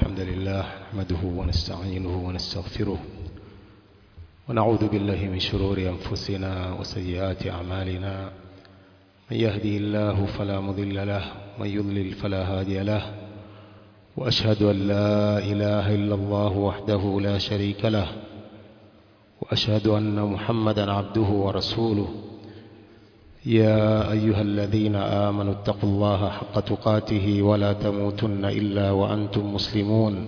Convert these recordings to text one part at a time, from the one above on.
الحمد لله نحمده ونستعينه ونستغفره ونعوذ بالله من شرور أنفسنا وسيئات أعمالنا من يهدي الله فلا مضل له من يضلل فلا هادي له وأشهد أن لا إله إلا الله وحده لا شريك له وأشهد أن محمدا عبده ورسوله يا أيها الذين آمنوا اتقوا الله حق تقاته ولا تموتن إلا وأنتم مسلمون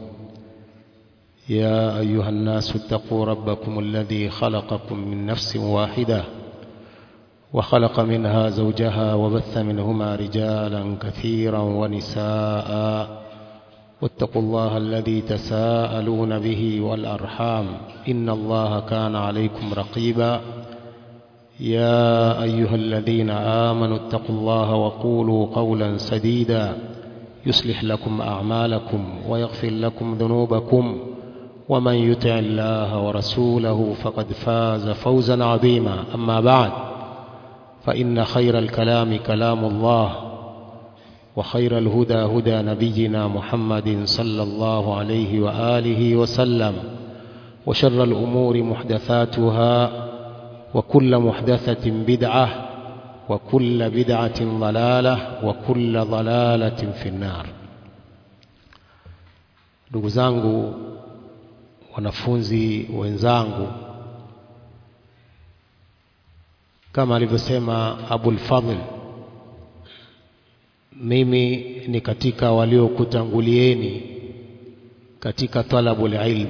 يا أيها الناس اتقوا ربكم الذي خلقكم من نفس واحدة وخلق منها زوجها وبث منهما رجالا كثيرا ونساء واتقوا الله الذي تساءلون به والأرحام إن الله كان عليكم رقيبا يا أيها الذين آمنوا اتقوا الله وقولوا قولا سديدا يصلح لكم أعمالكم ويغفر لكم ذنوبكم ومن يطع الله ورسوله فقد فاز فوزا عظيما أما بعد فإن خير الكلام كلام الله وخير الهدى هدى نبينا محمد صلى الله عليه وآله وسلم وشر الأمور محدثاتها وكل محدثة بدعة وكل بدعة ضلالة وكل ضلالة في النار ndugu zangu wanafunzi wenzangu kama alivyosema Abul Fadhl mimi ni katika waliokutangulieni katika talabul ilm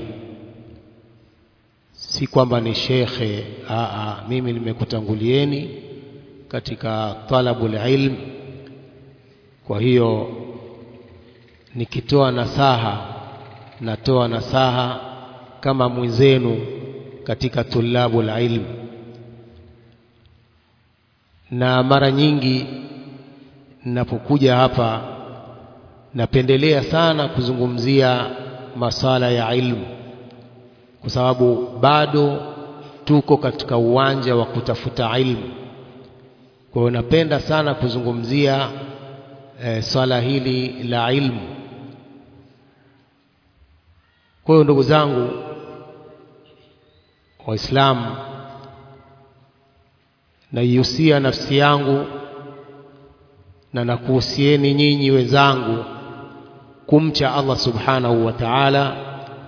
si kwamba ni shekhe aa mimi nimekutangulieni katika talabul ilm kwa hiyo nikitoa nasaha natoa nasaha kama mwenzenu katika tulabul ilm na mara nyingi ninapokuja hapa napendelea sana kuzungumzia masala ya ilmu kwa sababu bado tuko katika uwanja wa kutafuta ilmu. Kwa hiyo napenda sana kuzungumzia e, swala hili la ilmu. Kwa hiyo ndugu zangu Waislamu, naihusia nafsi yangu na nakuhusieni nyinyi wenzangu kumcha Allah subhanahu wa ta'ala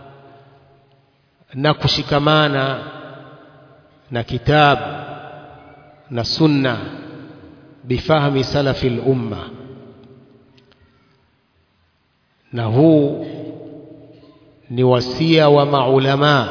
na kushikamana na kitabu na sunna bifahmi salafi lumma na huu ni wasia wa maulama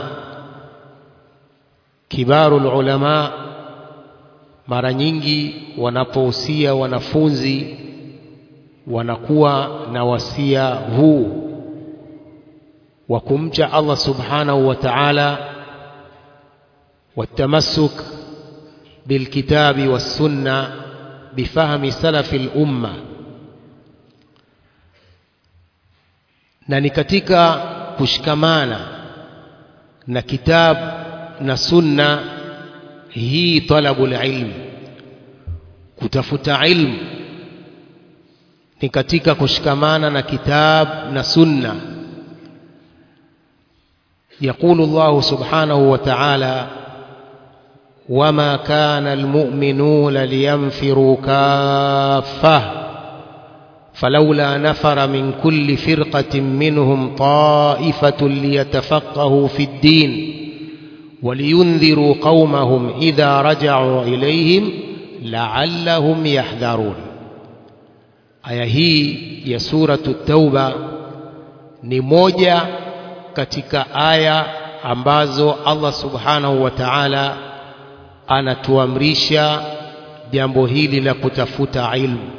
kibaru ulama mara nyingi wanapohusia wanafunzi wanakuwa na wasia huu wa kumcha Allah subhanahu wa ta'ala والتمسك بالكتاب والسنة بفهم سلف الأمة na ni katika kushikamana na kitab na sunna hii talabul ilm kutafuta ilmu ni katika kushikamana na kitab na sunna يقول الله سبحانه وتعالى وما كان المؤمنون لينفروا كافة فلولا نفر من كل فرقة منهم طائفة ليتفقهوا في الدين ولينذروا قومهم إذا رجعوا إليهم لعلهم يحذرون aya hii ya suratu tauba ni moja katika aya ambazo Allah subhanahu wa ta'ala anatuamrisha jambo hili la kutafuta ilmu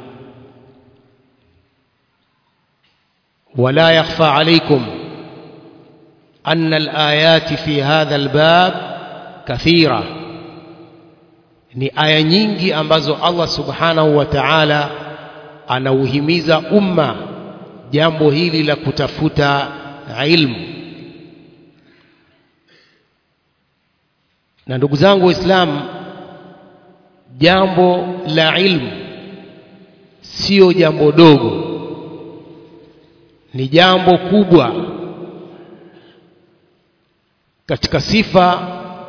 wala yakhfa alaykum anna alayati fi hadha albab kathira ni aya nyingi ambazo Allah subhanahu wa ta'ala anauhimiza umma jambo hili la kutafuta ilmu na ndugu zangu waislamu jambo la ilmu sio jambo dogo ni jambo kubwa katika sifa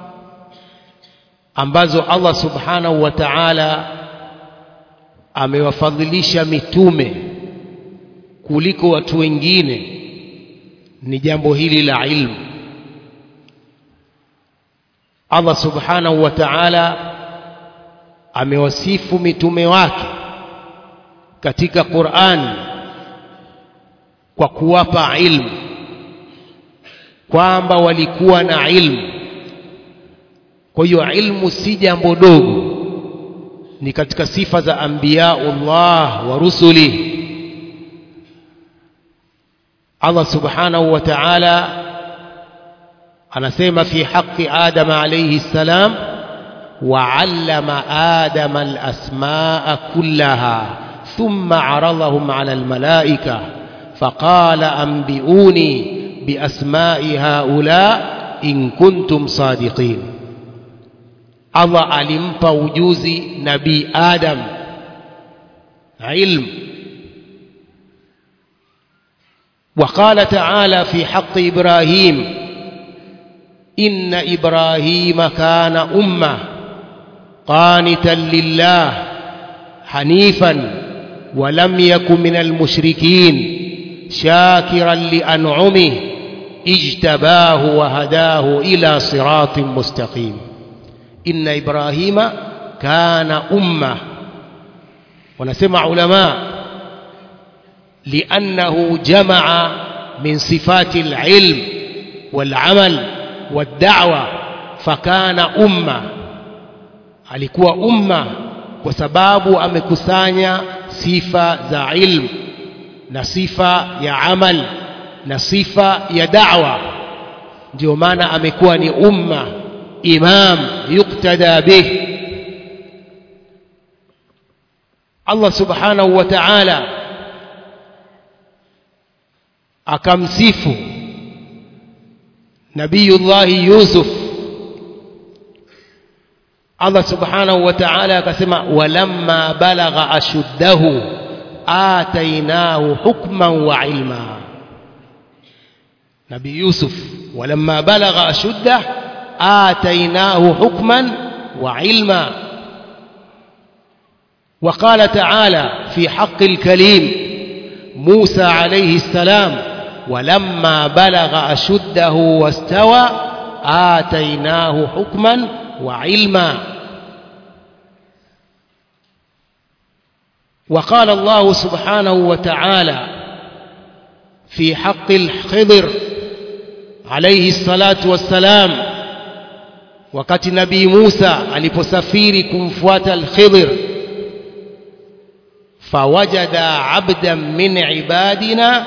ambazo Allah subhanahu wa ta'ala amewafadhilisha mitume kuliko watu wengine ni jambo hili la ilmu Allah subhanahu wa ta'ala amewasifu mitume wake katika Qur'an kwa kuwapa ilmu kwamba walikuwa na ilmu kwa hiyo ilmu si jambo dogo ni katika sifa za anbiyaullah wa rusuli Allah subhanahu wa ta'ala anasema fi haqqi Adam alayhi salam وعلم آدم الأسماء كلها ثم عرضهم على الملائكة فقال أنبئوني بأسماء هؤلاء إن كنتم صادقين الله alimpa ujuzi nabii Adam ilm وقال تعالى في حق إبراهيم إن إبراهيم كان أمة قانتا لله حنيفا ولم يكن من المشركين شاكرا لأنعمه اجتباه وهداه إلى صراط مستقيم إن إبراهيم كان أمة ونسمع علماء لأنه جمع من صفات العلم والعمل والدعوة فكان أمة alikuwa umma kwa sababu amekusanya sifa za ilmu na sifa ya amal na sifa ya da'wa ndio maana amekuwa ni umma imam yuktada bih Allah subhanahu wa ta'ala akamsifu nabiyullahi Yusuf Allah subhanahu wa ta'ala akasema walamma balagha ashuddahu atainahu hukman wa ilma Nabii Yusuf walamma balagha ashuddah atainahu hukman wa ilma وقال تعالى في حق الكليم موسى عليه السلام ولما بلغ أشده واستوى آتيناه حكما وعلما وقال الله سبحانه وتعالى في حق الخضر عليه الصلاة والسلام wakati nabii Musa aliposafiri kumfuata al-Khidr fawajada abdan min ibadina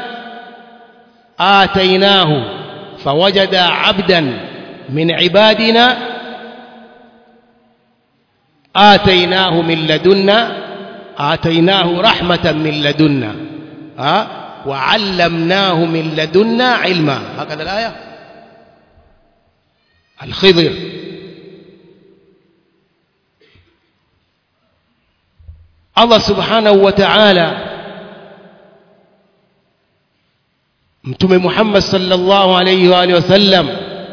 atainahu fawajada abdan min ibadina آتيناه من لدنا آتيناه رحمة من لدنا ها وعلمناه من لدنا علما هكذا الآية الخضر الله سبحانه وتعالى متوم محمد صلى الله عليه وآله وسلم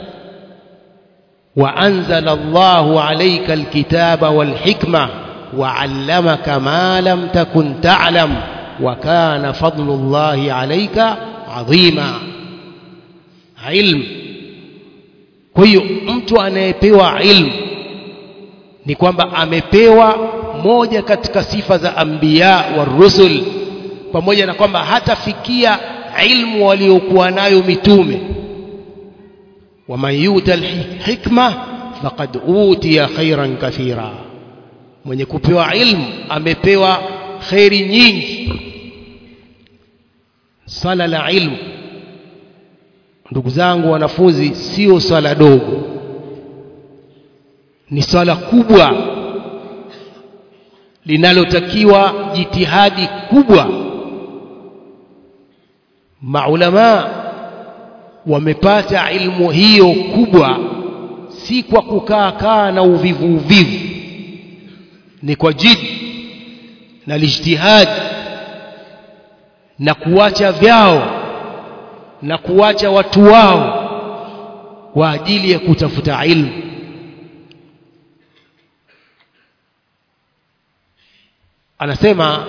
وأنزل الله عليك الكتاب والحكمة وعلمك ما لم تكن تعلم وكان فضل الله عليك عظيما علم kwa hiyo mtu anayepewa ilmu ni kwamba amepewa moja katika sifa za anbiya wa rusul pamoja na kwamba hatafikia ilmu waliokuwa nayo mitume ومن يؤت الحكمة فقد أوتي خيرا كثيرا mwenye kupewa ilmu amepewa kheri nyingi swala la ilmu ndugu zangu wanafunzi sio swala dogo ni swala kubwa linalotakiwa jitihadi kubwa maulamaa wamepata ilmu hiyo kubwa si kwa kukaa kaa na uvivu uvivu ni kwa jidi na lijtihad na kuacha vyao na kuwacha watu wao kwa ajili ya kutafuta ilmu anasema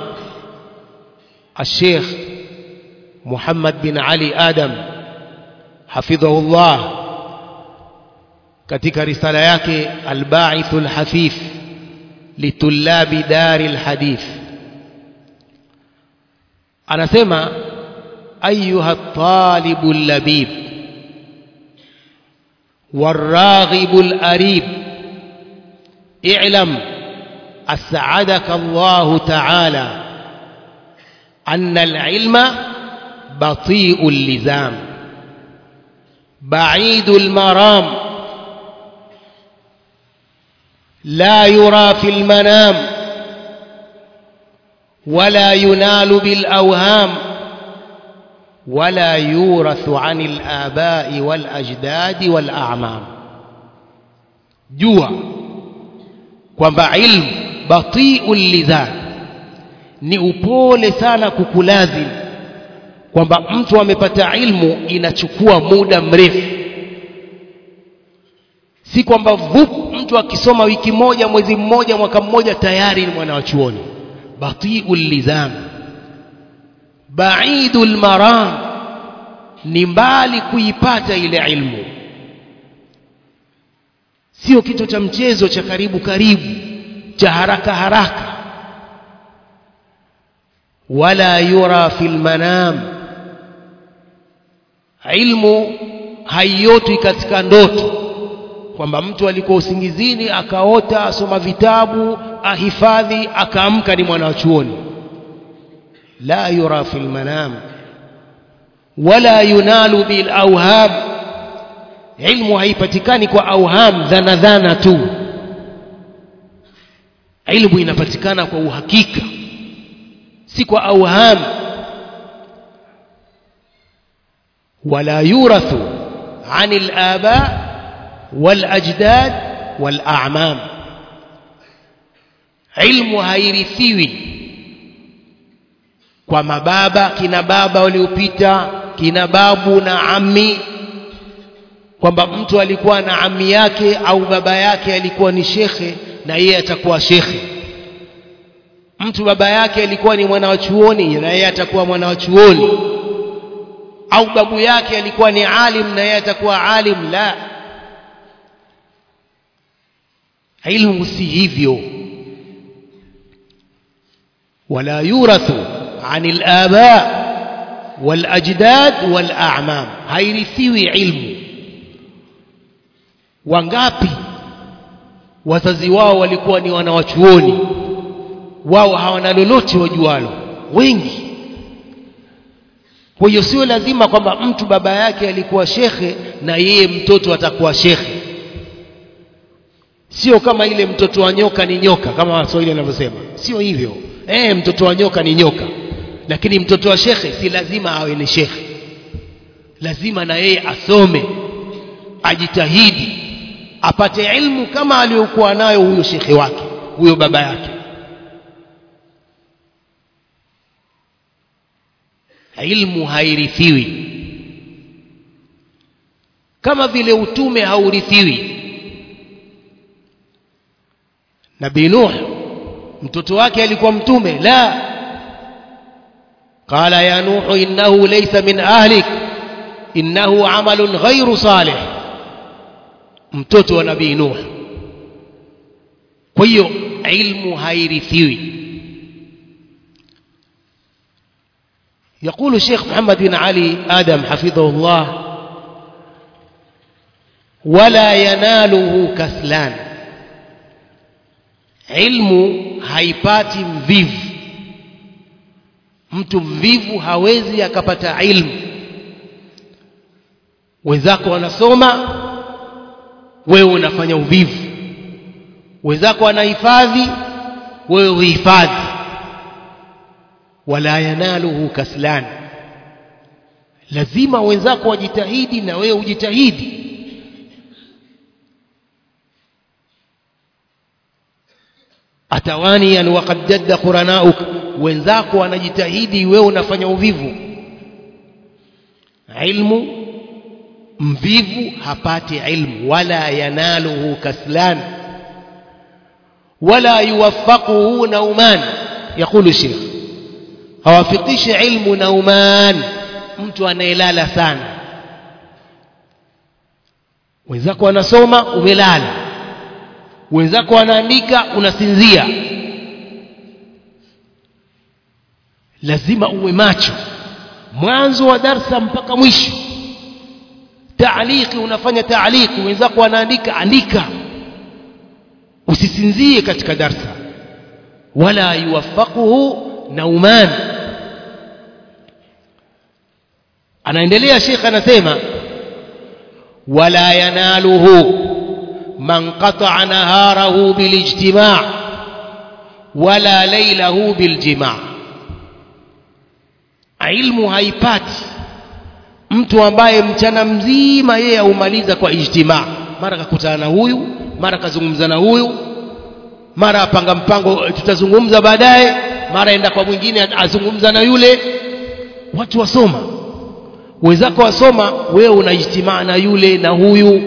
الشيخ محمد بن علي آدم حفظه الله katika risala yake alba'ith alhafif litulabi dari alhadith anasema ayuha talibu labib والراغب الأريب اعلم أسعدك الله تعالى أن العلم بطيء اللزام بعيد المرام لا يرى في المنام ولا ينال بالأوهام ولا يورث عن الآباء والأجداد والأعمام جوا kwamba ilmu batiu lidhan ni upole sana kukulazim kwamba mtu amepata ilmu inachukua muda mrefu si kwamba vup mtu akisoma wiki moja mwezi mmoja mwaka mmoja tayari ni mwana wa chuoni batiu lidhan baidul maram ni mbali kuipata ile ilmu sio kitu cha mchezo cha karibu karibu cha haraka haraka wala yura fil manam ilmu haiotwi katika ndoto kwamba mtu alikuwa usingizini akaota asoma vitabu ahifadhi akaamka ni mwana wa chuoni la yura fil manam wala yunalu bil awham ilmu haipatikani kwa auham dhana dhana tu ilmu inapatikana kwa uhakika si kwa auham wala yurathu عن الآباء والأجداد والأعمام علم hairithiwi kwa mababa kina baba waliopita kina babu na ami kwamba mtu alikuwa na ami yake au baba yake alikuwa ni shekhe na yeye atakuwa shekhe mtu baba yake alikuwa ni mwana wa chuoni na yeye atakuwa mwana wa chuoni au babu yake alikuwa ni alim na yeye atakuwa alim la ilmu si hivyo wala yurathu عن الآباء والأجداد والأعمام hairithiwi ilmu wangapi wazazi wao walikuwa ni wanawachuoni wao hawana lolote wajualo wengi kwa hiyo sio lazima kwamba mtu baba yake alikuwa shekhe na yeye mtoto atakuwa shekhe sio kama ile mtoto wa nyoka ni nyoka kama waswahili wanavyosema sio hivyo eh mtoto wa nyoka ni nyoka lakini mtoto wa shekhe si lazima awe ni shekhe lazima na yeye asome ajitahidi apate ilmu kama aliyokuwa nayo huyo shekhe wake huyo baba yake ilmu hairithiwi kama vile utume haurithiwi nabii nuh mtoto wake alikuwa mtume la qala ya nuh innahu laysa min ahlik innahu amalun ghairu salih mtoto wa nabii nuh kwa hiyo ilmu hairithiwi يقول الشيخ محمد بن علي آدم حفظه الله ولا يناله كسلان علم haipati mvivu mtu mvivu hawezi akapata ilmu wenzako wanasoma wewe unafanya uvivu wenzako wanahifadhi wewe uhifadhi wala yanaluhu kaslan lazima wenzako wajitahidi na wewe ujitahidi atawani an waqad jadda quranauk wenzako wanajitahidi wewe unafanya uvivu ilmu mvivu hapati ilmu wala yanaluhu kaslan wala yuwaffaquhu nauman yaqulu sheikh hawafikishi ilmu nauman mtu anayelala sana wenzako wanasoma umelala wenzako wanaandika unasinzia lazima uwe macho mwanzo wa darsa mpaka mwisho taaliki unafanya taaliki wenzako wanaandika andika usisinzie katika darsa wala yuwaffaquhu nauman anaendelea shekh anasema wala yanaluhu man qata'a naharahu bilijtima' wala laylahu biljima' ilmu haipati mtu ambaye mchana mzima yeye aumaliza kwa ijtimaa mara kakutana na huyu mara kazungumza na huyu mara apanga mpango tutazungumza baadaye mara enda kwa mwingine azungumza na yule watu wasoma wenzako wasoma wewe una ijtimaa na yule na huyu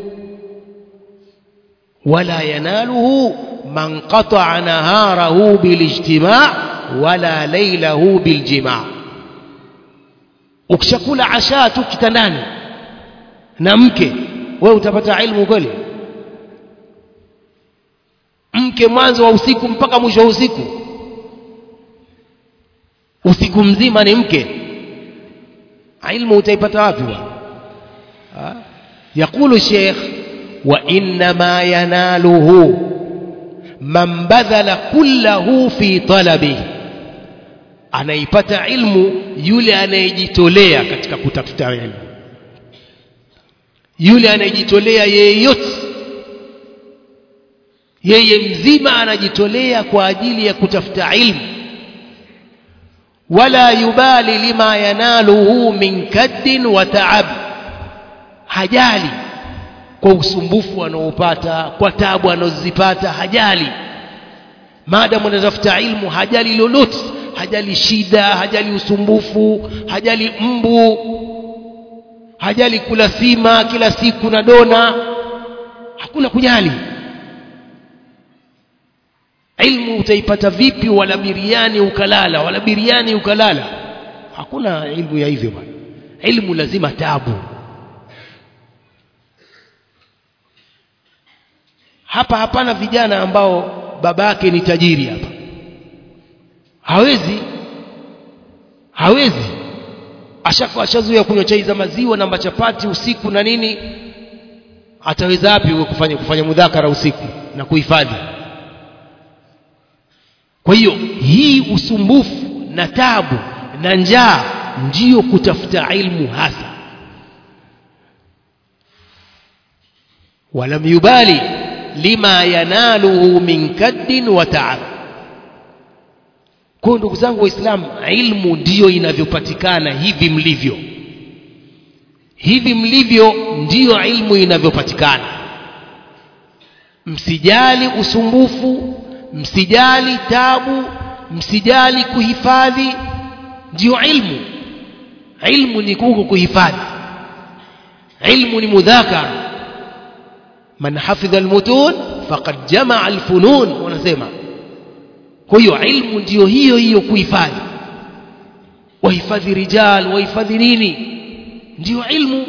wala yanaluhu man qata'a naharahu bilijtimaa wala laylahu biljimaa ukishakula ashaa tu kitandani na mke wewe utapata ilmu kweli mke mwanzo wa usiku mpaka mwisho wa usiku usiku mzima ni mke ilmu utaipata wapi bwana يقول الشيخ وإنما يناله من بذل كله في طلبه anaipata ilmu yule anayejitolea katika kutafuta ilmu yule anayejitolea yeyote yeye mzima anajitolea kwa ajili ya kutafuta ilmu wala yubali lima yanaluhu min kaddin wa taab hajali kwa usumbufu anaopata kwa tabu anazozipata hajali maadamu anatafuta ilmu hajali lolote hajali shida hajali usumbufu hajali mbu hajali kula sima kila siku na dona hakuna kujali ilmu utaipata vipi wala biriani ukalala wala biriani ukalala hakuna ilmu ya hivyo bwana ilmu lazima tabu hapa hapana vijana ambao babake ni tajiri hapa hawezi hawezi ashaka ashazuia kunywa chai za maziwa na machapati usiku na nini ataweza wapi kufanya kufanya mudhakara usiku na kuhifadhi kwa hiyo hii usumbufu na tabu na njaa ndiyo kutafuta ilmu hasa walam yubali lima yanaluhu min kaddin wa taab kwa ndugu zangu waislamu ilmu ndiyo inavyopatikana hivi mlivyo hivi mlivyo ndiyo ilmu inavyopatikana msijali usumbufu msijali tabu msijali kuhifadhi ndiyo ilmu ilmu ni kuko kuhifadhi ilmu ni mudhakara man hafidha almutun faqad jamaa alfunun wanasema kwa hiyo ilmu ndiyo hiyo hiyo kuhifadhi wahifadhi rijal wahifadhi nini ndiyo ilmu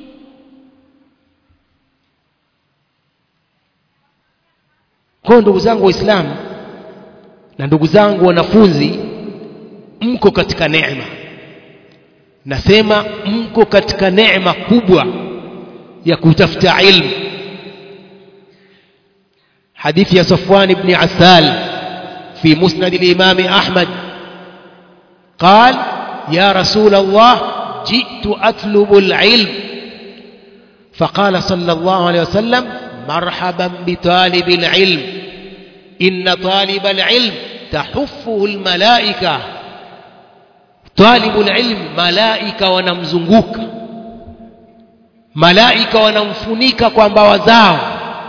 kwa ndugu zangu waislamu na ndugu zangu wanafunzi mko katika neema nasema mko katika neema kubwa ya kutafuta ilmu حديث يا صفوان بن عسال في مسند الإمام أحمد قال يا رسول الله جئت أطلب العلم فقال صلى الله عليه وسلم مرحبا بطالب العلم إن طالب العلم تحفه الملائكة طالب العلم ملائكة ونمزنقوك ملائكة ونمفنيك kwamba wazao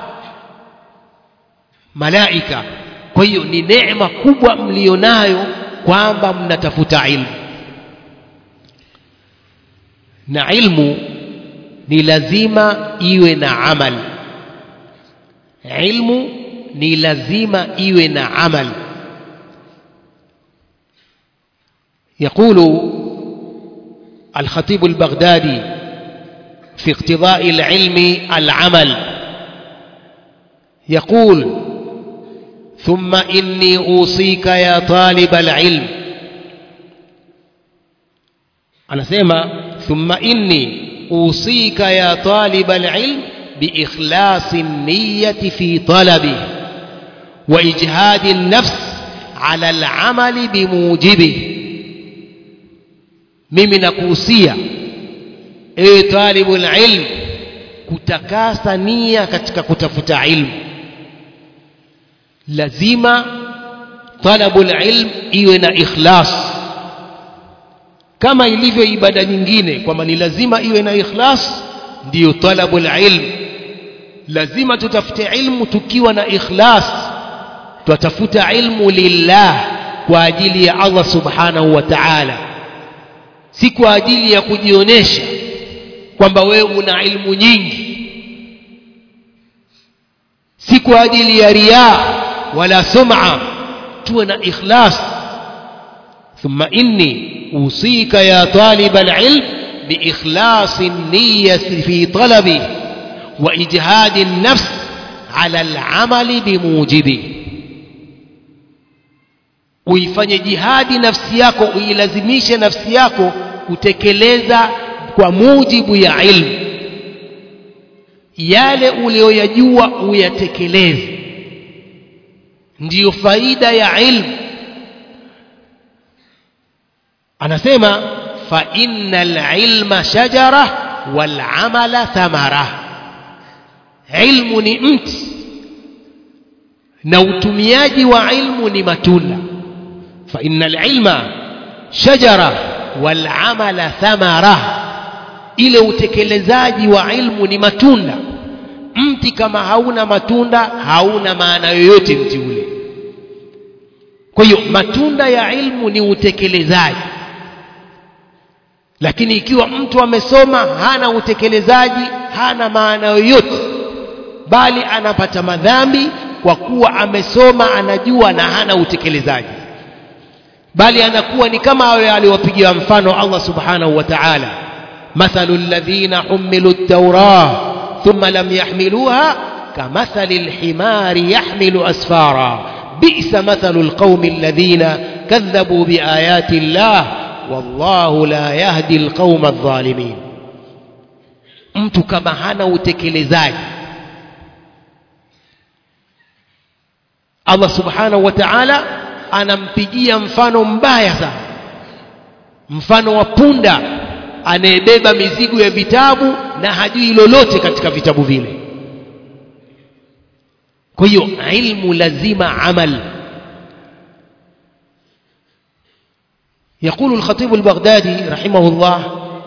malaika kwa hiyo ni neema kubwa mlionayo kwamba mnatafuta ilmu na ilmu ni lazima iwe na amal ilmu ni lazima iwe na amal يقول الخطيب البغدادي في اقتضاء العلم العمل يقول ثم إني أوصيك يا طالب العلم أنا سيما ثم إني أوصيك يا طالب العلم بإخلاص النية في طلبه وإجهاد النفس على العمل بموجبه mimi nakuhusia ewe talibul ilm kutakasa nia katika kutafuta ilmu lazima talabul ilm iwe na ikhlas kama ilivyo ibada nyingine kwamba ni lazima iwe na ikhlas ndiyo talabul ilm lazima tutafute ilmu tukiwa na ikhlas twatafuta ilmu lillah kwa ajili ya Allah subhanahu wa ta'ala si kwa ajili ya kujionyesha kwamba wewe una ilmu nyingi si kwa ajili ya riya wala sum'a tuwe na ikhlas ثم إني أوصيك يا طالب العلم بإخلاص النية في طلبه وإجهاد النفس على العمل بموجبه uifanye jihadi nafsi yako uilazimishe nafsi yako kutekeleza kwa mujibu ya ilmu yale uliyoyajua uyatekeleze ndiyo faida ya ilmu anasema fa innal ilma shajara wal amala thamara ilmu ni mti na utumiaji wa ilmu ni matunda fa innal ilma shajara wal amala thamara ile utekelezaji wa ilmu ni matunda mti kama hauna matunda hauna maana yoyote mti ule kwa hiyo matunda ya ilmu ni utekelezaji lakini ikiwa mtu amesoma hana utekelezaji hana maana yoyote bali anapata madhambi kwa kuwa amesoma anajua na hana utekelezaji bali anakuwa ni kama wale aliwapigia mfano Allah subhanahu wa ta'ala mathalu alladhina humilu at-taurah thumma lam yahmiluha kamathali al-himari yahmilu asfara bi'sa mathalu al-qaumi alladhina kadhabu biayati Allah wallahu la yahdi alqauma adh-dhalimin mtu kama hana utekelezaji Allah subhanahu wa ta'ala anampigia mfano mbaya sana mfano wa punda anayebeba mizigo ya vitabu na hajui lolote katika vitabu vile kwa hiyo ilmu lazima amal يقول الخطيب البغدادي رحمه الله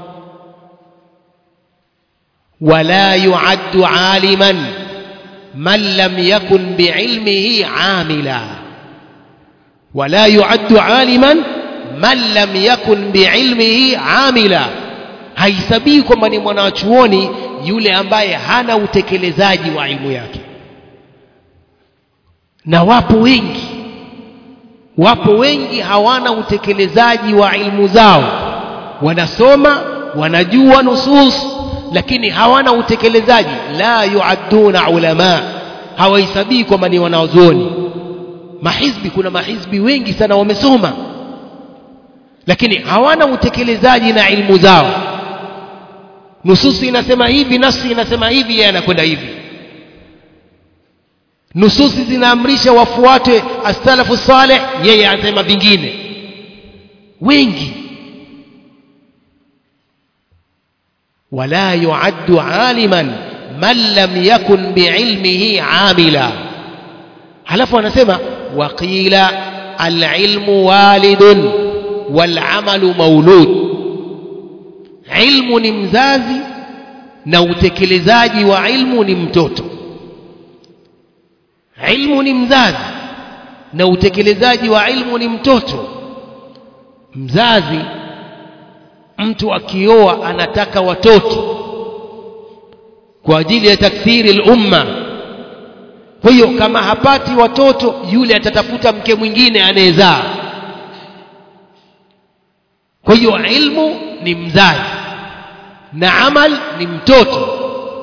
ولا يعد عالما من لم يكن بعلمه عاملا ولا يعد عالما من لم يكن بعلمه عاملا haisabii kwamba ni mwanachuoni yule ambaye hana utekelezaji wa ilmu yake na wapo wengi wapo wengi hawana utekelezaji wa ilmu zao wanasoma wanajua nusus lakini hawana utekelezaji la yuadduna ulama hawaisabii kwamba ni wanazuoni mahizbi kuna mahizbi wengi sana wamesoma lakini hawana utekelezaji na ilmu zao nususi inasema hivi nafsi inasema hivi yeye anakwenda hivi nususi zinaamrisha wafuate as-salafu salih yeye anasema vingine wengi wala yuaddu aliman man lam yakun biilmihi amila halafu anasema waqila alilmu walidun walamalu maulud ilmu ni mzazi na utekelezaji wa ilmu ni mtoto ilmu ni mzazi na utekelezaji wa ilmu ni mtoto mzazi mtu akioa anataka watoto kwa ajili ya takthiri lumma kwa hiyo kama hapati watoto yule atatafuta mke mwingine anayezaa kwa hiyo ilmu ni mzazi na amal ni mtoto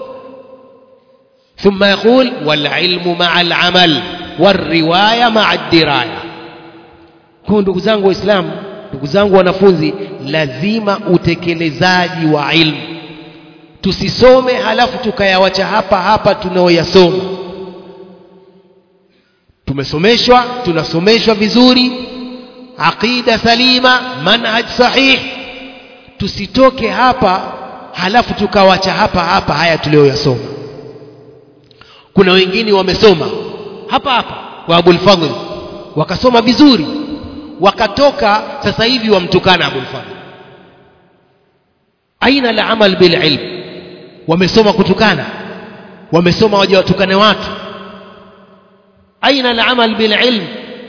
ثم يقول والعلم مع العمل والرواية مع الدراية kwa ndugu zangu waislamu ndugu zangu wanafunzi lazima utekelezaji wa ilmu tusisome halafu tukayawacha hapa hapa tunaoyasoma tumesomeshwa tunasomeshwa vizuri aqida salima manhaj sahih tusitoke hapa halafu tukawacha hapa hapa haya tuliyoyasoma kuna wengine wamesoma hapa hapa kwa Abul Fadhl wakasoma vizuri wakatoka sasa hivi wamtukana Abul Fadhl aina la amal bil ilm wamesoma kutukana wamesoma waje watukane watu aina la amal bil ilm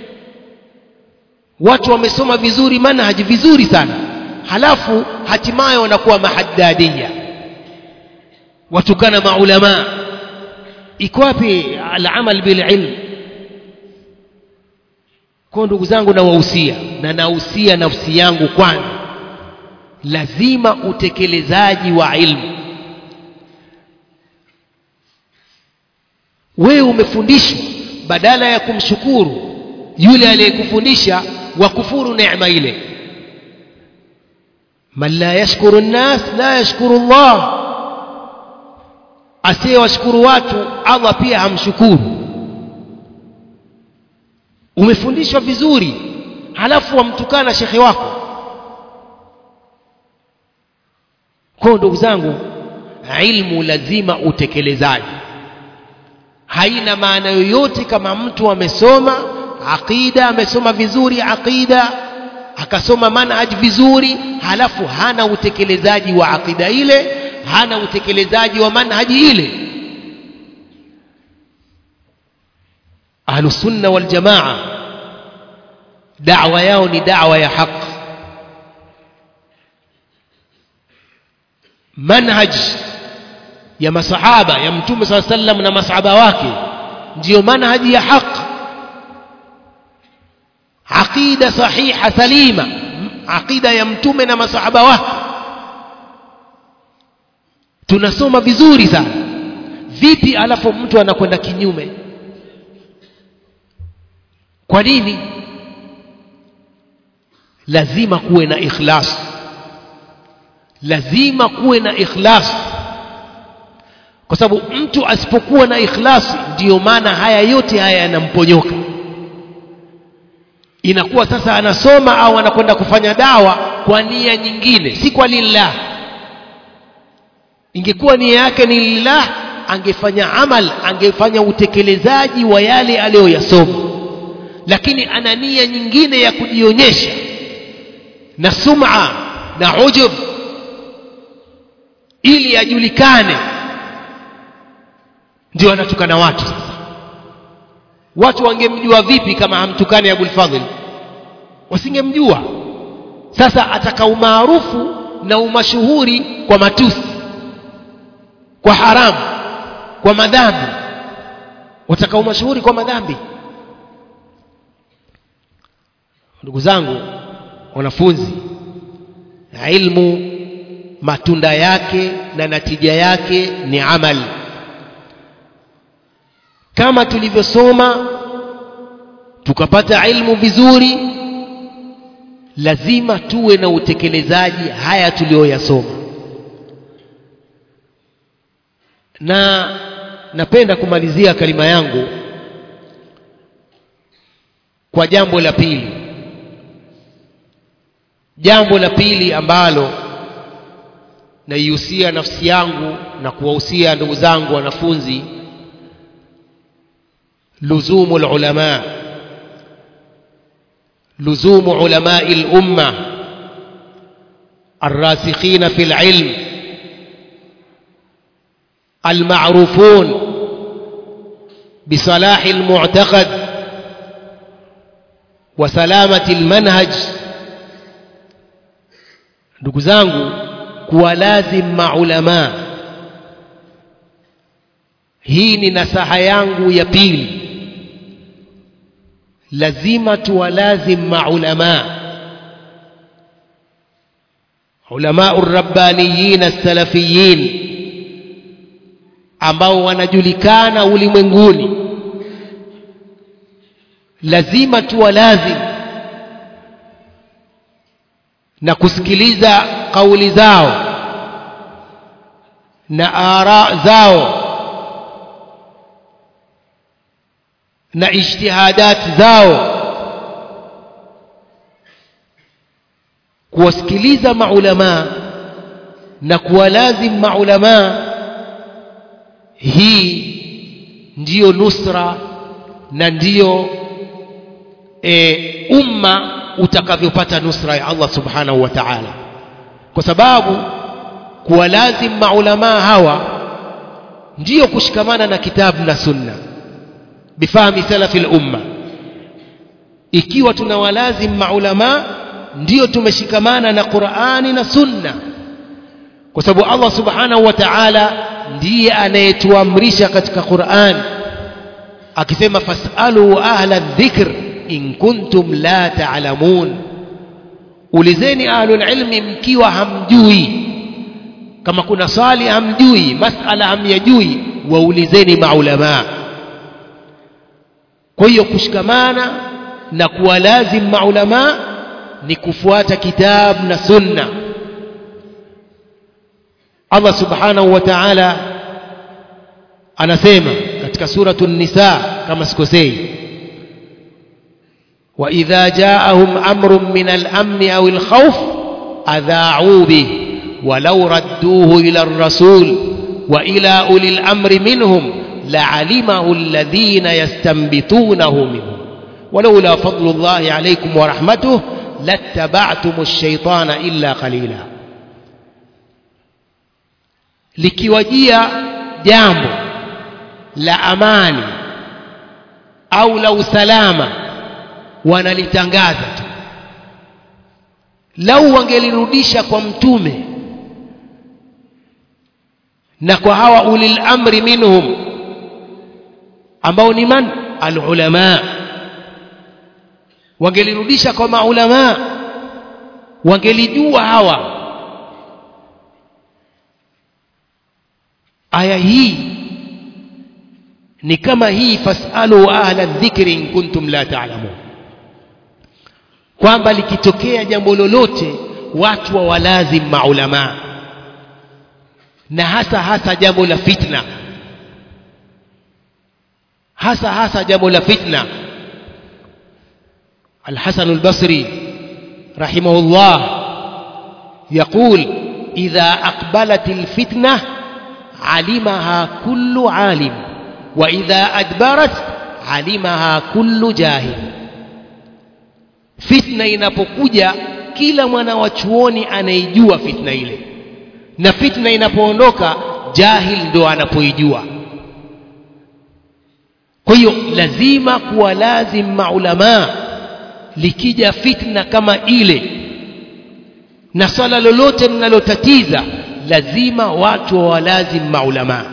watu wamesoma vizuri manhaji vizuri sana halafu hatimaye wanakuwa mahaddadia watukana maulamaa iko wapi alamal bililm kwa ndugu zangu nawahusia na nahusia nafsi yangu kwanza lazima utekelezaji wa ilmu wewe umefundishwa badala ya kumshukuru yule aliyekufundisha wakufuru neema ile man la yashkuru nnas la yashkuru llah asiyewashukuru watu allah pia hamshukuru umefundishwa vizuri halafu wamtukana shekhe wako kwao ndugu zangu ilmu lazima utekelezaji haina maana yoyote kama mtu amesoma aqida amesoma vizuri aqida akasoma manhaj vizuri halafu hana utekelezaji wa aqida ile hana utekelezaji wa manhaji ile ahlusunna waljamaa dawa yao ni dawa ya haq manhaj ya masahaba ya mtume saa sallam na masahaba wake ndiyo manhaji ya haq aqida sahiha salima aqida ya mtume na masahaba wake tunasoma vizuri sana vipi alafu mtu anakwenda kinyume kwa nini lazima kuwe na ikhlas lazima kuwe na ikhlas kwa sababu mtu asipokuwa na ikhlasi ndiyo maana haya yote haya yanamponyoka inakuwa sasa anasoma au anakwenda kufanya dawa kwa nia nyingine si kwa lillah ingekuwa nia yake ni lillah angefanya amal angefanya utekelezaji wa yale aliyoyasoma lakini ana nia nyingine ya kujionyesha na sum'a na ujub ili ajulikane ndio anatukana watu sasa watu wangemjua vipi kama hamtukani Abul Fadhl wasingemjua sasa ataka umaarufu na umashuhuri kwa matusi kwa haramu kwa madhambi wataka umashuhuri kwa madhambi ndugu zangu wanafunzi ilmu matunda yake na natija yake ni amali kama tulivyosoma tukapata ilmu vizuri lazima tuwe na utekelezaji haya tuliyoyasoma na napenda kumalizia kalima yangu kwa jambo la pili jambo la pili ambalo naihusia nafsi yangu na kuwahusia ndugu zangu wanafunzi لزوم العلماء لزوم علماء الامه الراسخين في العلم المعروفون بصلاح المعتقد وسلامه المنهج ndugu zangu kuwa lazim maulamaa hii ni nasaha yangu ya pili lazima tuwalazim maulamaa ulamau rabbaniyin salafiyin ambao wanajulikana ulimwenguni lazima tuwalazim na kusikiliza kauli zao na ara zao na ijtihadat zao kuwasikiliza maulamaa na kuwalazim maulamaa hii ndiyo nusra na ndiyo e, umma utakavyopata nusra ya Allah subhanahu wa ta'ala kwa sababu kuwalazim maulamaa hawa ndiyo kushikamana na kitabu na sunna bifahmi salafi lumma ikiwa tunawalazim maulamaa ndiyo tumeshikamana na qurani na sunna kwa sababu allah subhanahu wa taala ndiye anayetuamrisha katika quran akisema fasalu ahla dhikr in kuntum la taalamun ulizeni ahlulilmi mkiwa hamjui kama kuna swali hamjui masala hamyajui waulizeni maulamaa kwa hiyo kushikamana na kuwalazim maulamaa ni kufuata kitabu na sunna Allah subhanahu wa ta'ala anasema katika suratu nisa kama sikosei وإذا جاءهم أمر من الأمن أو الخوف أذاعوا به ولو ردوه إلى الرسول وإلى أولي الأمر منهم لعلمه الذين يستنبطونه منهم ولولا فضل الله عليكم ورحمته لاتبعتم الشيطان إلا قليلا likiwajia jambo la amani au la usalama wanalitangaza tu lau wangelirudisha kwa mtume na kwa hawa ulil amri minhum ambao ni man alulama wangelirudisha kwa maulama wangelijua hawa aya hii ni kama hii fasalu ahla dhikri in kuntum la ta'lamun kwamba likitokea jambo lolote watu wa walazim maulama na hasa hasa jambo la fitna hasa hasa jambo la fitna الحسن البصري رحمه الله يقول إذا أقبلت الفتنة علمها كل عالم وإذا أدبرت علمها كل جاهل fitna inapokuja kila mwana wa chuoni anaijua fitna ile na fitna inapoondoka jahil ndo anapoijua kwa hiyo lazima kuwa lazim maulamaa likija fitna kama ile na swala lolote linalotatiza lazima watu wawalazim maulamaa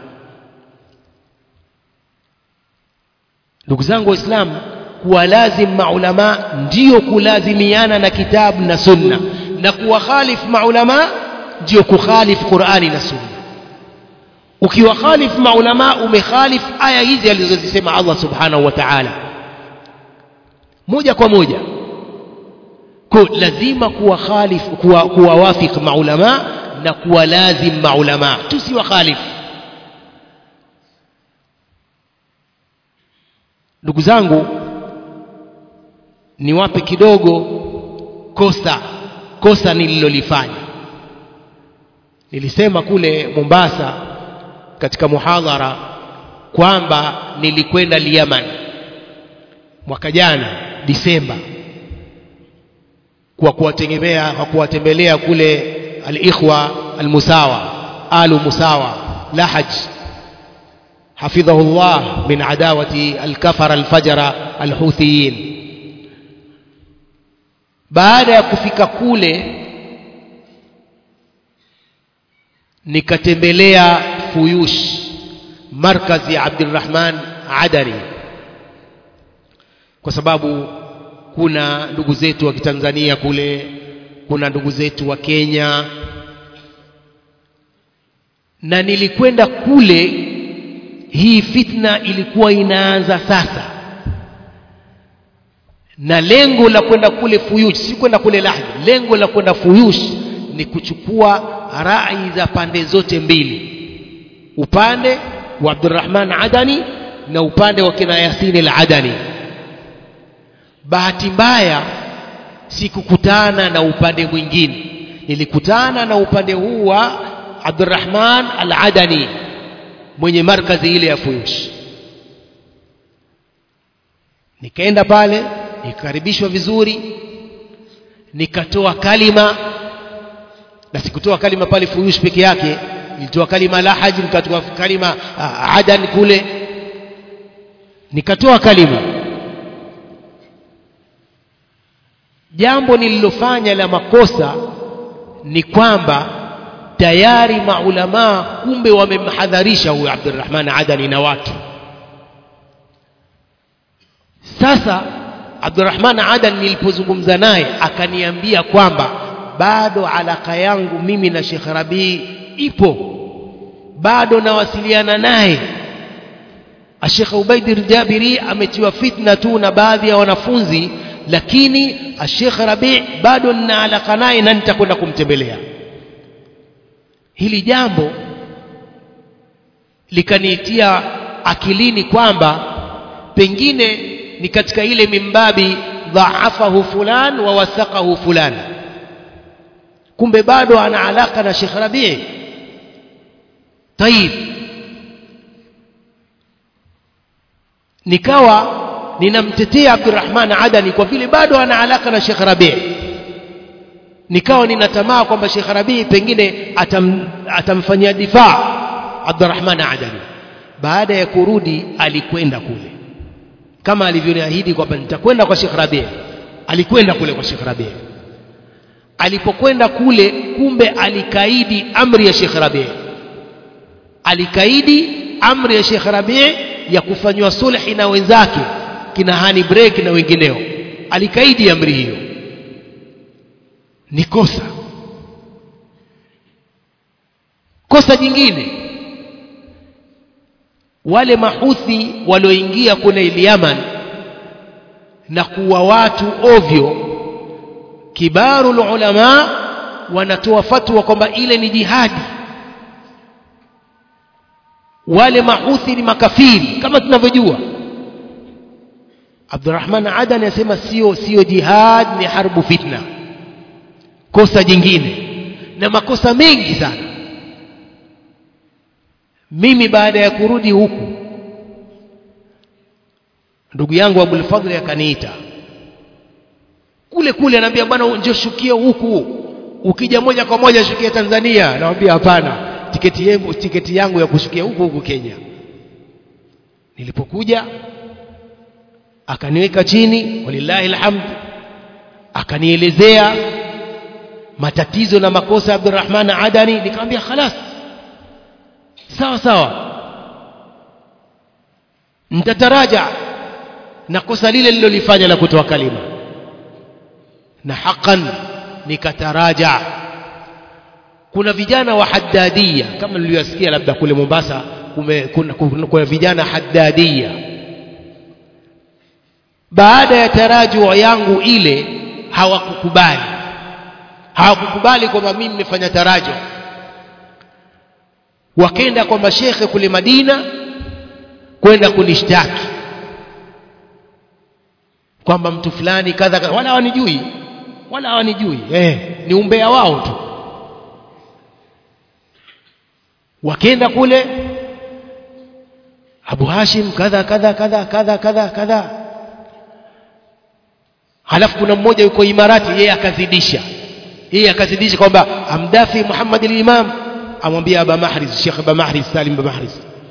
ndugu zangu waislamu kuwalazim maulama ndiyo kulazimiana na kitabu na sunna na kuwakhalif maulama ndiyo kukhalif qurani na sunna ukiwakhalif maulama umekhalif aya hizi alizozisema allah subhanahu wa taala moja kwa moja ko lazima kuwakhalif kuwa, kuwawafik maulama na kuwalazim maulama tusiwakhalif ndugu zangu niwape kidogo kosa kosa nililolifanya nilisema kule Mombasa katika muhadhara kwamba nilikwenda Yemen mwaka jana Disemba kwa kuwategemea kwa kuwatembelea kule al-ikhwa al-musawa alu musawa lahaj حفظه الله من عداوة الكفر الفجر الحوثيين baada ya kufika kule nikatembelea Fuyush markazi ya Abdurrahman Adari kwa sababu kuna ndugu zetu wa Kitanzania kule kuna ndugu zetu wa Kenya na nilikwenda kule hii fitna ilikuwa inaanza sasa na lengo la kwenda kule Fuyush si kwenda kule Lahdi lengo la kwenda Fuyush ni kuchukua rai za pande zote mbili upande wa Abdurrahman Adani na upande wa kina Yasini al-Adani bahati mbaya sikukutana na upande mwingine nilikutana na upande huu wa Abdurrahman al-Adani mwenye markazi ile ya Fuyush nikaenda pale nikakaribishwa vizuri nikatoa kalima na sikutoa kalima pale Fuyush peke yake nilitoa kalima Lahaj nikatoa kalima uh, Adan kule nikatoa kalima jambo nililofanya la makosa ni kwamba tayari maulamaa kumbe wamemhadharisha huyo Abdurrahman Adani na watu sasa Abdurrahman Adan nilipozungumza naye akaniambia kwamba bado alaka yangu mimi na Sheikh Rabii ipo bado nawasiliana naye Sheikh Ubaid Jabiri ametiwa fitna tu na baadhi ya wanafunzi lakini Sheikh Rabi bado nina alaka naye na nitakwenda kumtembelea hili jambo likaniitia akilini kwamba pengine ni katika ile mimbabi dhaafahu fulan wa wasaqahu fulan kumbe bado ana alaka na Sheikh Rabi tayib nikawa ninamtetea Abdurrahman Adani kwa vile bado ana alaka na Sheikh Rabi nikawa ninatamaa kwamba Sheikh Rabi pengine atam, atamfanyia difaa Abdurrahman Adani baada ya kurudi alikwenda kule kama alivyoniahidi kwamba nitakwenda kwa Sheikh Rabi alikwenda kule kwa Sheikh Rabi alipokwenda kule kumbe alikaidi amri ya Sheikh Rabi alikaidi amri ya Sheikh Rabi ya kufanywa sulhi na wenzake kina Hani Break na wengineo alikaidi amri hiyo ni kosa kosa jingine wale mahuthi walioingia kule Yaman na kuwa watu ovyo kibarul ulama wanatoa fatwa kwamba ile ni jihadi wale mahuthi ni makafiri kama tunavyojua Abdurrahman Adan anasema sio sio jihad ni harbu fitna kosa jingine na makosa mengi sana mimi baada ya kurudi huku ndugu yangu Abul Fadhl akaniita kule kule anambia bwana njoo shukia huku ukija moja kwa moja shukia Tanzania namwambia hapana tiketi yangu tiketi yangu ya kushukia huku huku Kenya nilipokuja akaniweka chini walillahi alhamd akanielezea matatizo na makosa ya Abdurrahman Adani nikamwambia khalas sawa sawa nitataraja na kosa lile lilolifanya la kutoa kalima na hakan nikataraja kuna vijana wa haddadia kama niliyosikia labda kule Mombasa kume, kuna, kuna, kuna vijana haddadia baada ya tarajua yangu ile hawakukubali hawakukubali kwamba mimi nimefanya tarajo wakenda kwa mashekhe kule Madina kwenda kunishtaki kwamba mtu fulani kadha kadha wala hawanijui wala hawanijui eh ni umbea wao tu wakenda kule Abu Hashim kadha kadha kadha kadha kadha kadha halafu kuna mmoja yuko Imarati yeye akazidisha yeye akazidisha kwamba amdafi Muhammad al-Imam amwambia Aba Mahriz Sheikh Aba Mahriz Salim Aba Mahriz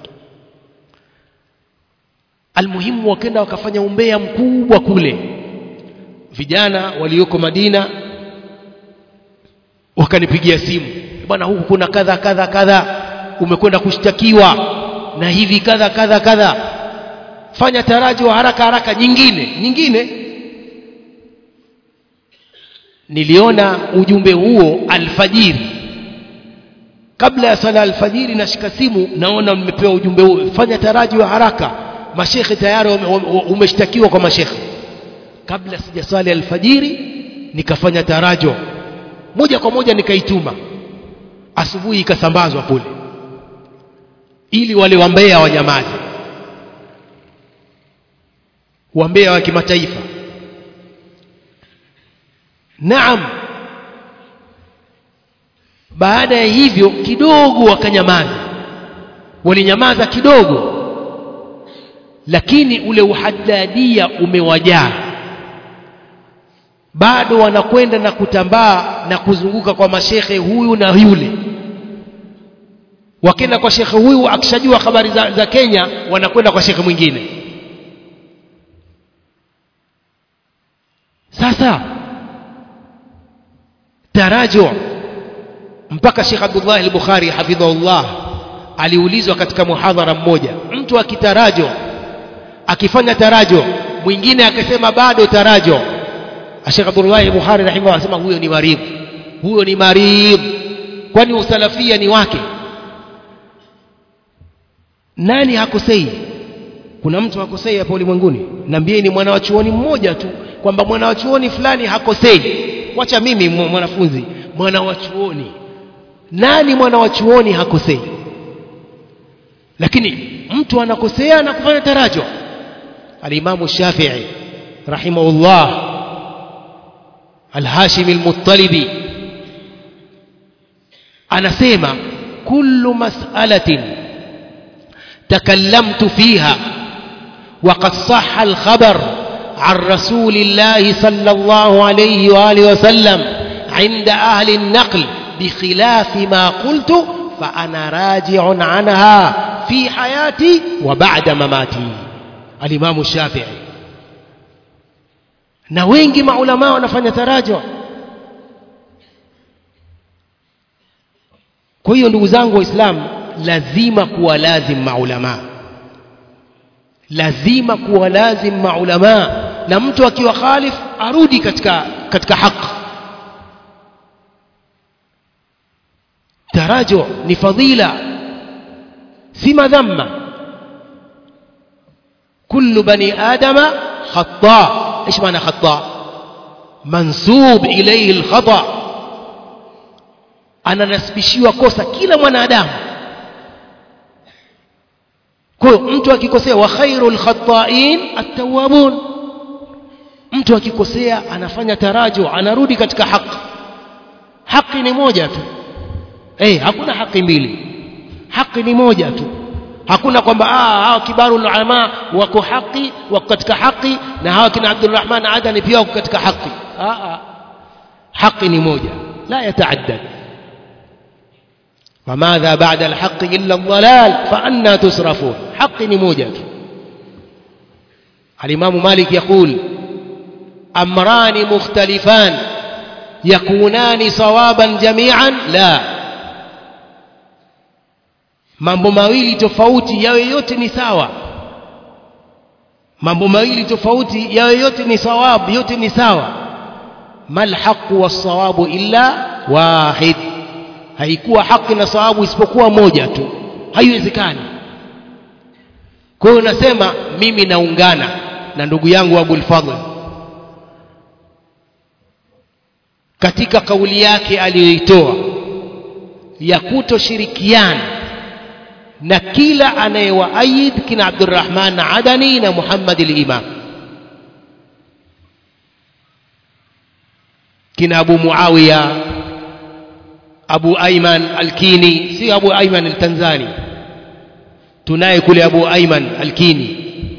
almuhimu wakenda wakafanya umbea mkubwa kule vijana walioko Madina wakanipigia simu bwana huku kuna kadha kadha kadha umekwenda kushtakiwa na hivi kadha kadha kadha fanya taraji wa haraka haraka nyingine nyingine niliona ujumbe huo alfajiri kabla ya sala alfajiri nashika simu naona mmepewa ujumbe huo fanya taraji wa haraka mashekhe tayari umeshtakiwa kwa mashekhe kabla sijaswali alfajiri nikafanya tarajo moja kwa moja nikaituma asubuhi ikasambazwa kule ili wale wambea wanyamaze wambea wa kimataifa naam baada ya hivyo kidogo wakanyamaza walinyamaza kidogo lakini ule uhaddadia umewajaa bado wanakwenda na kutambaa na kuzunguka kwa mashekhe huyu na yule wakenda kwa shekhe huyu akishajua habari za, za Kenya wanakwenda kwa shekhe mwingine sasa tarajo mpaka Sheikh Abdullah al-Bukhari hafidhahullah aliulizwa katika muhadhara mmoja mtu akitarajo akifanya tarajo mwingine akasema bado tarajo Sheikh Abdullah al-Bukhari rahimahullah anasema huyo ni maridh huyo ni maridh kwani usalafia ni wake nani hakosei kuna mtu hakosei hapo ulimwenguni niambieni mwana wa chuoni mmoja tu kwamba mwana wa chuoni fulani hakosei wacha mimi mwanafunzi mwana wa chuoni nani mwana wa chuoni hakosei lakini mtu anakosea na kufanya tarajo alimamu Shafi'i rahimahullah al-Hashimi al-Muttalibi anasema kullu mas'alatin تكلمت فيها وقد صح الخبر عن رسول الله صلى الله عليه وآله وسلم عند أهل النقل بخلاف ما قلت فأنا راجع عنها في حياتي وبعد مماتي الإمام الشافعي na wengi maulamaa wanafanya tarajo kwa hiyo ndugu zangu waislamu lazima kuwa lazim maulama lazima kuwa lazim maulama na mtu akiwa khalif arudi katika katika haki tarajo ni fadila si madhamma kullu bani adama khata ايش معنى خطاء منسوب اليه الخطا ananasibishiwa kosa kila mwanadamu kwa hiyo mtu akikosea wa khairul khata'in at-tawwabun mtu akikosea anafanya tarajo anarudi katika haki haki ni moja tu eh hakuna haki mbili haki ni moja tu hakuna kwamba ah hawa kibaru ulama wako haki wako katika haki na hawa kina Abdulrahman Adani pia wako katika haki ah ah haki ni moja la yataaddad وماذا بعد الحق إلا الضلال فأنا تصرفون حق نموجة الإمام مالك يقول أمران مختلفان يكونان صوابا جميعا لا mambo mawili tofauti yawe yote ni sawa mambo mawili tofauti yawe yote ni sawabu yote ni sawa mal haqu was-sawabu illa wahid haikuwa haki na sawabu isipokuwa moja tu haiwezekani kwa hiyo nasema mimi naungana na ndugu yangu Abul Fadhl katika kauli yake aliyoitoa ya kutoshirikiana na kila anayewaayid kina Abdurrahman Adani na Muhammad al-Imam kina Abu Muawiya Abu Ayman Al-Kini si Abu Ayman Al-Tanzani tunaye kule Abu Ayman Al-Kini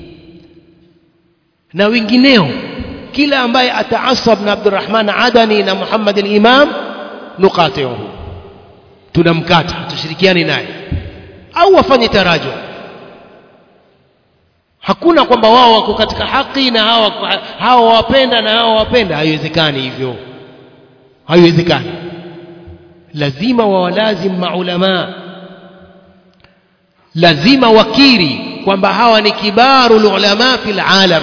na wengineo kila ambaye ataasab na Abdurrahman Adani na Muhammad al-Imam nukatihu tunamkata tushirikiane naye au wafanye tarajo hakuna kwamba wao wako katika haki na hawa hawa wapenda na hawa wapenda haiwezekani hivyo haiwezekani lazima wawalazim maulamaa lazima wakiri kwamba hawa ni kibaru ulama fil alam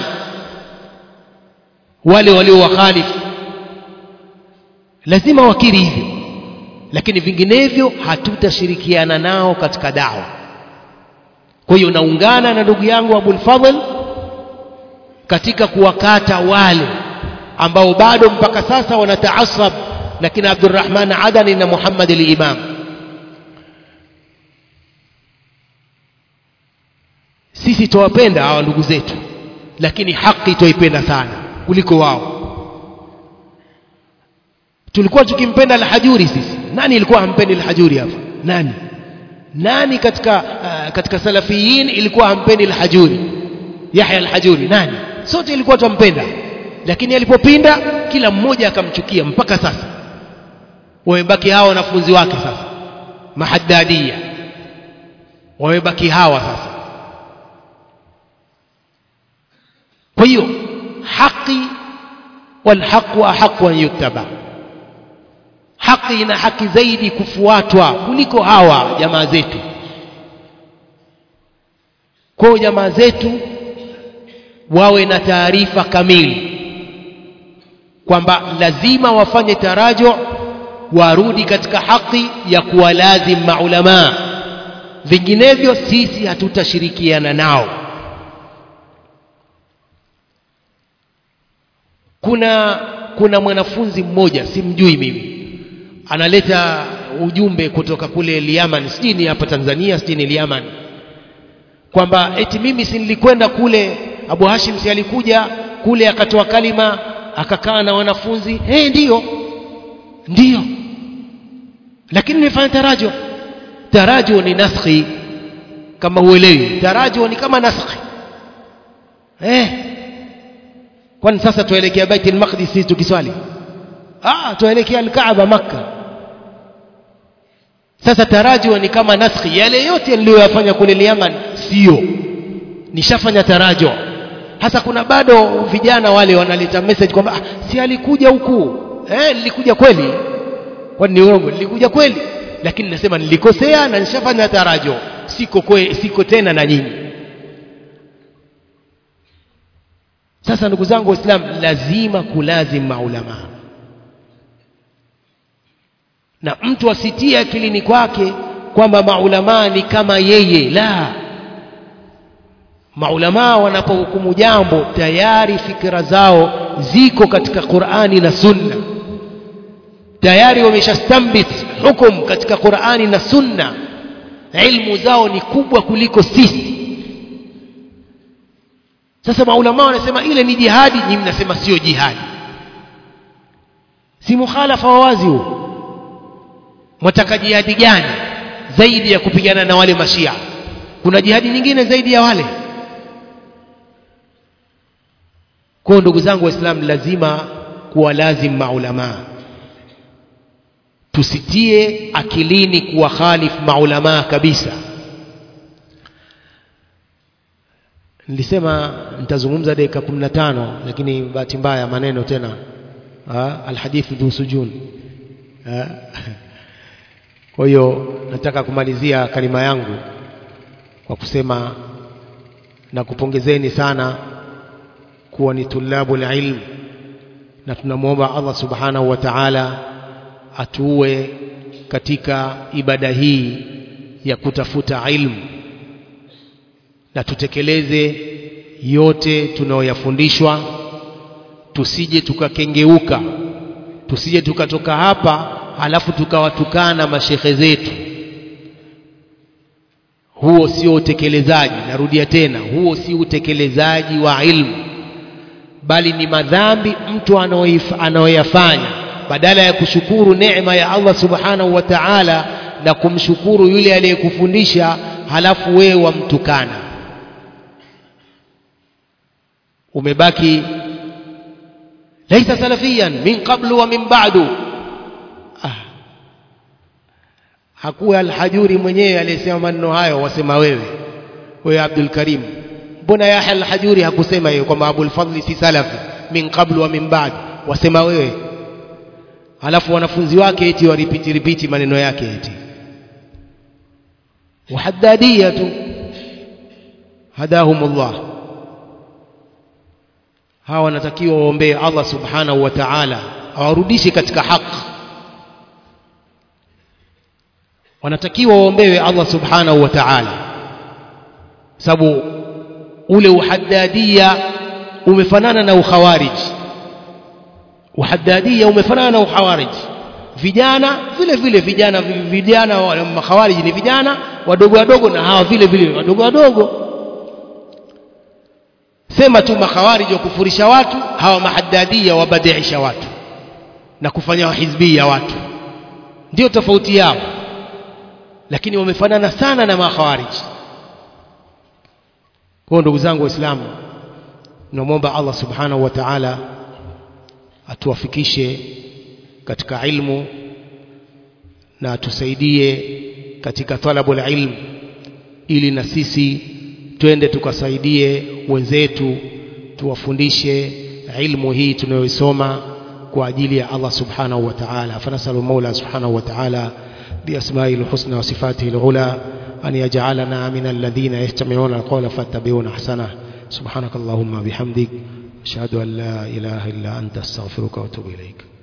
wale waliowakhalifu lazima wakiri hivyo lakini vinginevyo hatutashirikiana nao katika dawa kwa hiyo naungana na ndugu yangu Abul Fadhl katika kuwakata wale ambao bado mpaka sasa wanataasab na kina Abdurrahman Adani na Muhammad al-Imam sisi tuwapenda hawa ndugu zetu lakini haki tuipenda sana kuliko wao tulikuwa tukimpenda al-Hajuri sisi nani ilikuwa hampendi al-Hajuri hapa nani nani katika uh, katika salafiyin ilikuwa hampendi al-Hajuri Yahya al-Hajuri nani sote ilikuwa tumpenda lakini alipopinda kila mmoja akamchukia mpaka sasa wamebaki hawa wanafunzi wake sasa mahaddadia wamebaki hawa sasa kwa hiyo haki walhaqu ahaqu an yuttaba haki ina haki zaidi kufuatwa kuliko hawa jamaa zetu kwa jamaa zetu wawe na taarifa kamili kwamba lazima wafanye tarajo warudi katika haki ya kuwalazim maulamaa vinginevyo sisi hatutashirikiana nao kuna kuna mwanafunzi mmoja simjui mimi analeta ujumbe kutoka kule Liaman sijui ni hapa Tanzania sijui ni Liaman kwamba eti mimi si nilikwenda kule Abu Hashim si alikuja kule akatoa kalima akakaa na wanafunzi eh ndiyo ndiyo lakini nilifanya tarajo tarajo ni naskhi kama uelewi tarajo ni kama naskhi eh kwani sasa tuelekea Bait al-Maqdis sisi tukiswali ah tuelekea al-Kaaba Makka sasa tarajo ni kama naskhi yale yote niliyoyafanya kule Yaman sio nishafanya tarajo hasa kuna bado vijana wale wanaleta message kwamba ah, si alikuja huku eh nilikuja kweli kwani ni uongo nilikuja kweli lakini nasema nilikosea na nishafanya tarajo siko kwe, siko tena na nyinyi sasa ndugu zangu waislamu lazima kulazim maulama na mtu asitie akilini kwake kwamba maulama ni kama yeye la maulamaa wanapohukumu jambo tayari fikra zao ziko katika Qur'ani na Sunna tayari wameshastambit hukum katika Qur'ani na Sunna ilmu zao ni kubwa kuliko sisi sasa maulamaa wanasema ile ni jihadi nyinyi mnasema sio jihadi si mukhalafa wa wazi huo mwataka jihadi gani zaidi ya kupigana na wale mashia kuna jihadi nyingine zaidi ya wale kwa ndugu zangu waislamu lazima kuwa lazim maulamaa tusitie akilini kuwa khalif maulamaa kabisa nilisema nitazungumza dakika 15 lakini bahati mbaya maneno tena alhadithu dhu sujun kwa hiyo nataka kumalizia kalima yangu kwa kusema na kupongezeni sana kuwa ni tulabu ilm na tunamwomba Allah subhanahu wa ta'ala atuue katika ibada hii ya kutafuta ilmu na tutekeleze yote tunayoyafundishwa tusije tukakengeuka tusije tukatoka hapa halafu tukawatukana mashekhe zetu huo sio utekelezaji narudia tena huo si utekelezaji wa ilmu bali ni madhambi mtu anayoyafanya badala ya kushukuru neema ya Allah subhanahu wa ta'ala na kumshukuru yule aliyekufundisha halafu wewe wamtukana umebaki laisa salafiyan min qablu wa min ba'du ah. hakuwa alhajuri mwenyewe aliyesema maneno hayo wasema wewe wewe Abdul Karim mbona Yahya alhajuri hakusema hiyo kwamba Abul Fadli si salafi min qablu wa min ba'd wasema wewe alafu wanafunzi wake eti waripiti ripiti maneno yake eti wahaddadia tu hadahumullah hawa wanatakiwa waombee Allah subhanahu wa ta'ala awarudishe katika haki wanatakiwa waombewe Allah subhanahu wa ta'ala sababu ule uhaddadia umefanana na ukhawarij uhaddadia umefanana na ukhawarij vijana vile vile vijana vijana wa makhawarij ni vijana wadogo wadogo na hawa vile vile wadogo wadogo sema tu makhawarij wa kufurisha watu hawa mahaddadia wabadiisha watu na kufanya hizbia watu ndio tofauti yao lakini wamefanana sana na makhawarij kwa ndugu zangu waislamu tunamwomba Allah subhanahu wa ta'ala atuwafikishe katika ilmu na atusaidie katika talabul ilm ili na sisi twende tukasaidie wenzetu tuwafundishe ilmu hii tunayoisoma kwa ajili ya Allah subhanahu wa ta'ala fanasalu maula subhanahu wa ta'ala بأسمائه الحسنى وصفاته العلى أن يجعلنا من الذين يستمعون القول فاتبعون أحسنه سبحانك اللهم بحمدك أشهد أن لا إله إلا أنت أستغفرك وأتوب إليك